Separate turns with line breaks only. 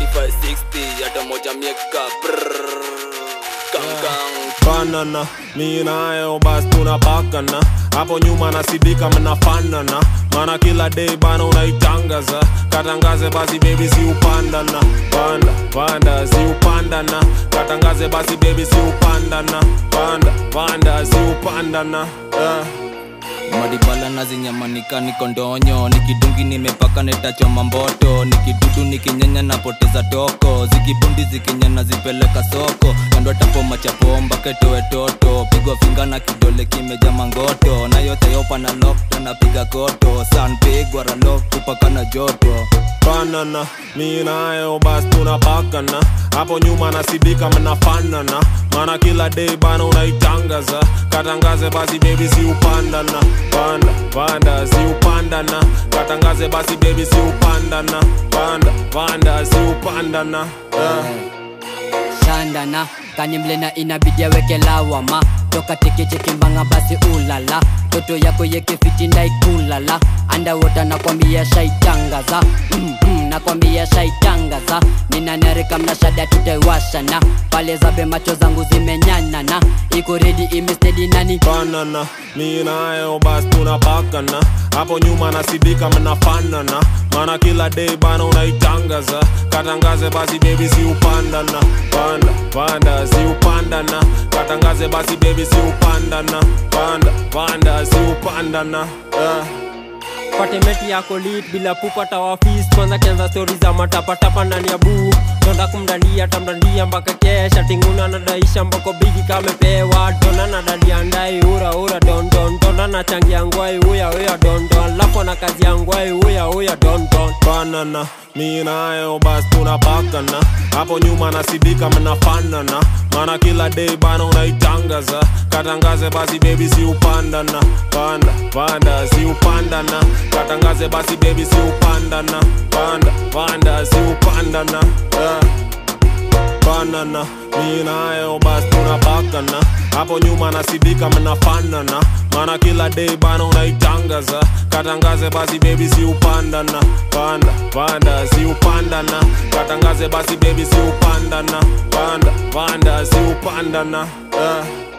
2560 hata moja mieka brrrr. Gang, gang.
banana mi nayo bas tunapakana hapo nyuma nasidika mnafanana mana kila day bana unaitangaza katangaze basi bebi si upandana panda panda si upandana katangaze basi bebi si upandana panda panda si upandana yeah.
madibala na zinyamanika niko ndonyo nikidungi nimepaka netachoma mboto nikidudu nikinyanya napoteza toko zikibundi zikinyana zipeleka soko kando tapo machapomba ketoe toto pigwa finga na kidole kimeja mangoto na yote yopa na lokta napiga koto san pigwa ralok kupaka na joto
banana mi nayo bas tunapakana hapo nyuma nasidika mnafanana mana kila day bana unaitangaza katangaze basi bebi si upandana panda panda si upandana katangaze basi bebi si upandana panda panda si upandana yeah.
shandana kanimlena inabidi aweke lawama toka tekechekimbanga basi ulala toto yako yekefiti ndaikulala andawota nakwambia shaitangaza mm, mm, nakwambia shaitangaza ninanarika mnashada tutaiwashana pale zabe macho zangu zimenyanana iko redi imestedi nani
banana mi nayo bas tunapakana hapo nyuma nasidika mnafanana mana kila day bana unaitangaza katangaze basi bebi si upandana panda panda si upandana katangaze basi bebi si upandana panda panda si upandana yeah.
patemeti yako lit bila pupata wafis kwanza kianza stori za matapatapa ndani ya buu tonda kumdandia tamdandia mpaka kesha tinguna nadaisha mbako bigi kamepewa dona nadadia ndai ura ura don don dona nachangia ngwai uya uya don don lapo na kazi ya ngwai uya uya don don
banana mi nayo bas tunapakana hapo nyuma nasidika mnafanana mana kila day bana unaitangaza katangaze basi bebi si upandana panda panda si upandana katangaze basi bebi si upandana panda panda si upandana yeah. banana mi nayo bas tunapakana hapo nyuma nasidika mnafanana mana kila day bana unaitangaza katangaze basi bebi si upandana panda panda si upandana katangaze basi bebi si upandana panda panda si upandana yeah.